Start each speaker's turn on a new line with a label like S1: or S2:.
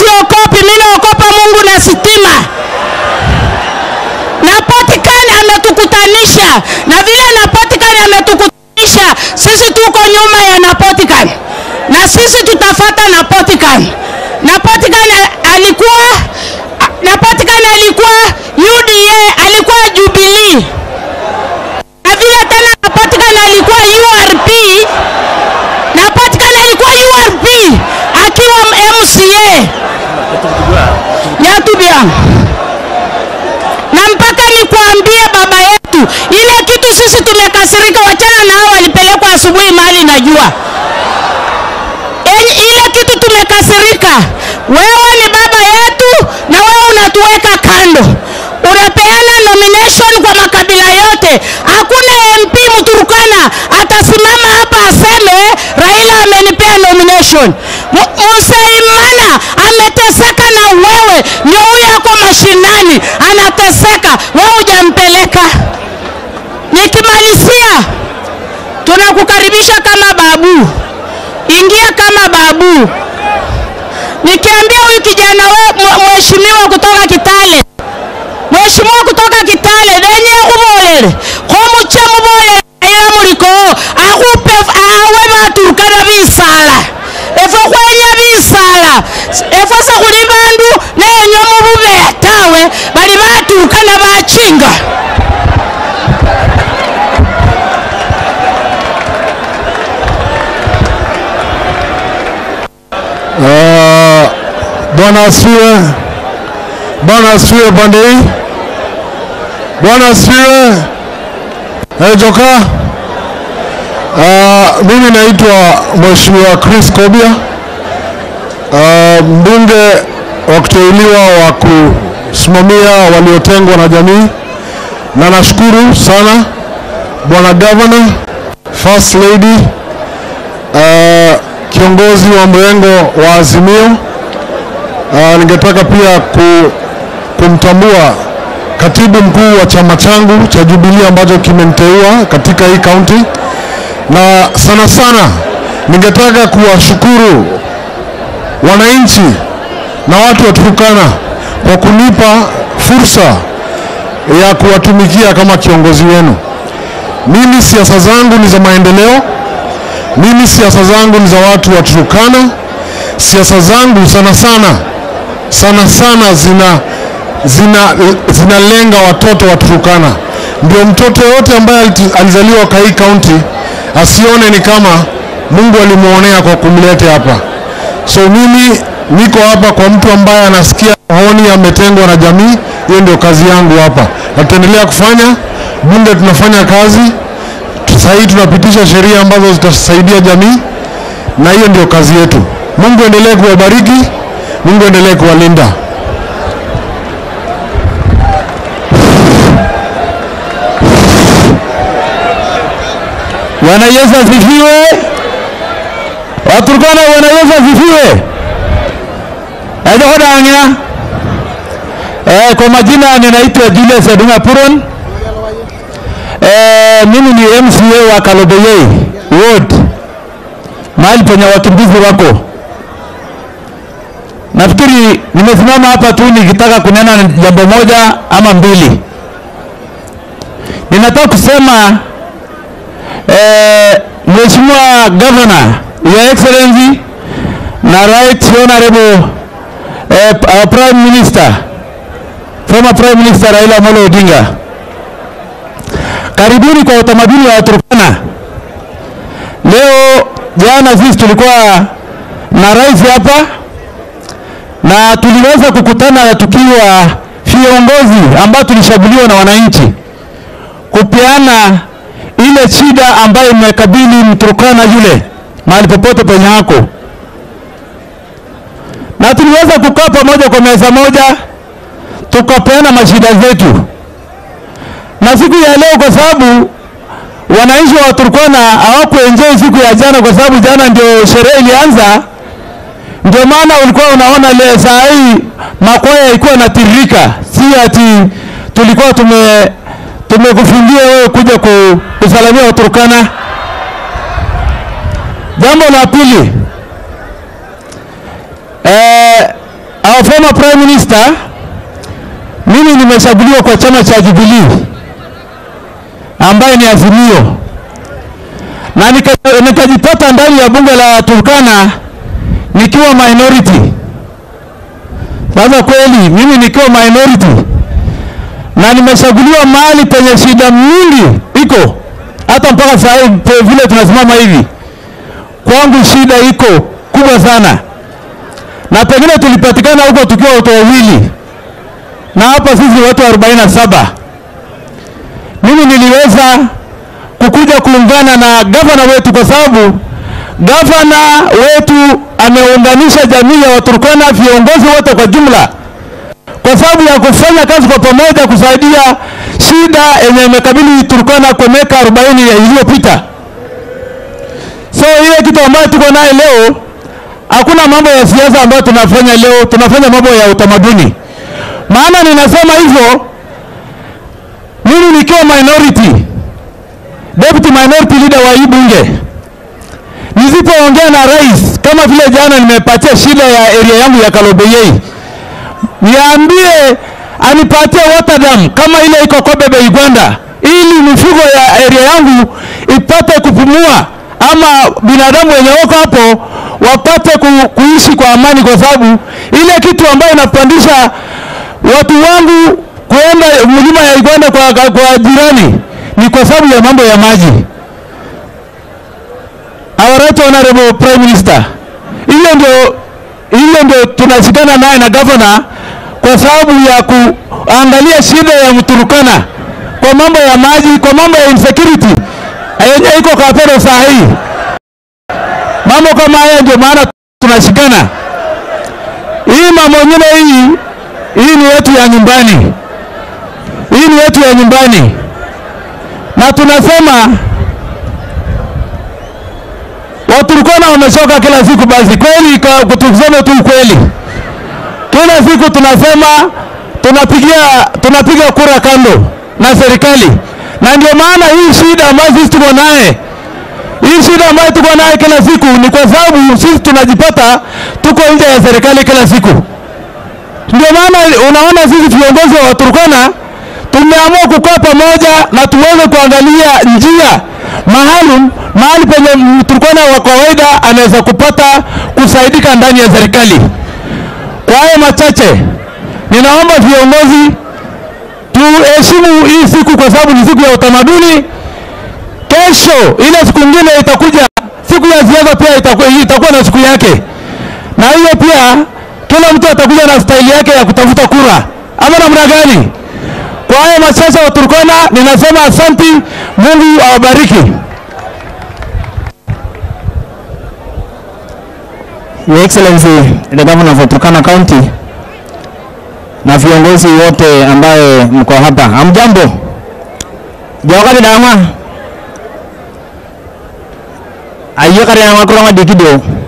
S1: siokopi, mimi naokopa Mungu na sitima. Napatikani ametukutanisha, na vile Napatikani ametukutanisha, sisi tuko nyuma ya Napatikani na sisi tutafata Napatikani. Napatikani alikuwa Napatikani alikuwa UDA, alikuwa Jubilee, na vile tena Napatikani alikuwa URP, Napatikani alikuwa URP akiwa MCA Nyatubia na mpaka nikwambie baba yetu, ile kitu sisi tumekasirika, wachana na hao walipelekwa asubuhi mahali najua. Enyi- Ile kitu tumekasirika, wewe ni baba yetu na wewe unatuweka kando, unapeana nomination kwa makabila yote. Hakuna MP Mturukana atasimama hapa aseme Raila amenipea nomination. Mu- Musaimana ameteseka na wewe, ndio huyo ako mashinani anateseka, wewe hujampeleka. Nikimalizia, tunakukaribisha kama babu, ingia kama babu. Nikiambia huyu kijana we mwe- mheshimiwa kutoka Kitale, mheshimiwa kutoka Kitale denye ubolele khomuche mubolele ila muliko akhupe awe baturukana bisala efwe khwenya bisala efwe sekhuli bandu nenywe mubube tawe bali baturukana bachinga
S2: Ah, Bwana asifiwe. Bwana asifiwe pande hii. Bwana asifiwe. Hey, Joka. Ah, mimi naitwa Mheshimiwa Chris Kobia. Ah, mbunge wa kuteuliwa wa kusimamia waliotengwa na jamii, na nashukuru sana Bwana Governor, First Lady, ah, kiongozi wa mrengo wa Azimio. Uh, ningetaka pia ku, kumtambua katibu mkuu wa chama changu cha Jubilee ambacho kimeniteua katika hii kaunti, na sana sana ningetaka kuwashukuru wananchi na watu wa Turkana kwa kunipa fursa ya kuwatumikia kama kiongozi wenu. Mimi siasa zangu ni za maendeleo, mimi siasa zangu ni za watu wa Turkana. Siasa zangu sana sana sana sana zina zina zinalenga watoto wa Turkana. Ndio mtoto yote ambaye aliti- alizaliwa kwa hii kaunti asione ni kama Mungu alimuonea kwa kumleta hapa. So mimi niko hapa kwa mtu ambaye anasikia honi ametengwa na jamii. Hiyo ndio kazi yangu hapa, na tutaendelea kufanya. Bunge tunafanya kazi sasa hii tunapitisha sheria ambazo zitasaidia jamii, na hiyo ndio kazi yetu. Mungu endelee kuwabariki, Mungu endelee kuwalinda.
S3: Bwana Yesu asifiwe. Waturkana, Bwana Yesu asifiwe. Ajohodanya. Eh, kwa majina ninaitwa Julius Edunga Puron. Eh, mimi ni MCA wa Kalobeyei Ward, mahali penye wakimbizi wako. Nafikiri nimesimama hapa tu nikitaka kunena jambo moja ama mbili. Ninataka kusema eh, Mheshimiwa Governor, Your Excellency na Right Honorable eh, our Prime Minister, former Prime Minister Raila Amolo Odinga, karibuni kwa utamaduni wa Turkana. Leo jana sisi tulikuwa na rais hapa na tuliweza kukutana tukiwa viongozi ambao tulishaguliwa na wananchi kupeana ile shida ambayo imekabili Mturkana yule mahali popote penye hako, na tuliweza kukaa pamoja kwa meza moja tukapeana mashida zetu, na siku ya leo, kwa sababu wananchi wa Turkana hawakuenjoy siku ya jana, kwa sababu jana ndio sherehe ilianza, ndio maana ulikuwa unaona leo saa hii makwaya ilikuwa inatiririka, si ati tulikuwa tume tumekufungia wewe kuja ku, kusalamia Waturkana. Jambo la pili, eh, our former prime minister, mimi nimechaguliwa kwa chama cha Jubilee ambaye ni Azimio, na nika- nikajipata ndani ya bunge la Turkana nikiwa minority. Sasa kweli mimi nikiwa minority na nimechaguliwa mahali penye shida mingi iko hata mpaka saa hii pe- vile tunasimama hivi, kwangu shida iko kubwa sana, na pengine tulipatikana huko tukiwa watu wawili, na hapa sisi watu 47. Mimi niliweza kukuja kuungana na gavana wetu kwa sababu gavana wetu ameunganisha jamii ya Waturkana, viongozi wote kwa jumla kwa sababu ya kufanya kazi kwa pamoja kusaidia shida yenye imekabili Turkana kwa miaka 40 iliyopita. So ile kitu ambayo tuko naye leo, hakuna mambo ya siasa ambayo tunafanya leo, tunafanya mambo ya utamaduni. Maana ninasema hivyo, mimi nikiwa minority, deputy minority leader wa hii bunge, nisipoongea na rais kama vile jana nimepatia shida ya area yangu ya Kalobeyei niambie anipatie water dam kama ile iko Kobebe Uganda, ili mifugo ya area yangu ipate kupumua, ama binadamu wenye wako hapo wapate ku, kuishi kwa amani, kwa sababu ile kitu ambayo inapandisha watu wangu kuenda mlima ya Uganda kwa, kwa, kwa jirani ni kwa sababu ya mambo ya maji. Our right honorable prime minister, hiyo ndio hiyo ndio tunashikana naye na governor kwa sababu ya kuangalia shida ya Mturukana kwa mambo ya maji, kwa mambo ya insecurity yenye iko Kapero saa hii. Mambo kama haya ndio maana tunashikana. Hii mambo nyingine hii hii ni yetu ya nyumbani, hii ni yetu ya nyumbani, na tunasema Waturkana wamechoka kila siku. Basi kweli, ka- tuseme tu ukweli, kila siku tunasema tunapigia tunapiga kura kando na serikali, na ndio maana hii shida ambayo sisi tuko naye, hii shida ambayo tuko naye kila siku ni kwa sababu sisi tunajipata tuko nje ya serikali kila siku. Ndio maana unaona sisi viongozi wa Turkana tumeamua kukaa pamoja na tuweze kuangalia njia maalum mahali penye Mturkana wa kawaida anaweza kupata kusaidika ndani ya serikali. Kwa hayo machache, ninaomba viongozi tuheshimu hii siku kwa sababu ni siku ya utamaduni. Kesho ile siku nyingine itakuja, siku ya siasa pia itakuwa, itakuwa na siku yake, na hiyo pia kila mtu atakuja na staili yake ya kutafuta kura, ama namna gani? Kwa haya machache wa Turkana ninasema asanti, Mungu awabariki.
S4: Your Excellency the Governor of Turkana County na viongozi wote ambaye mko hapa, hamjambo? Jawakati dama ayekare na makuronga dikido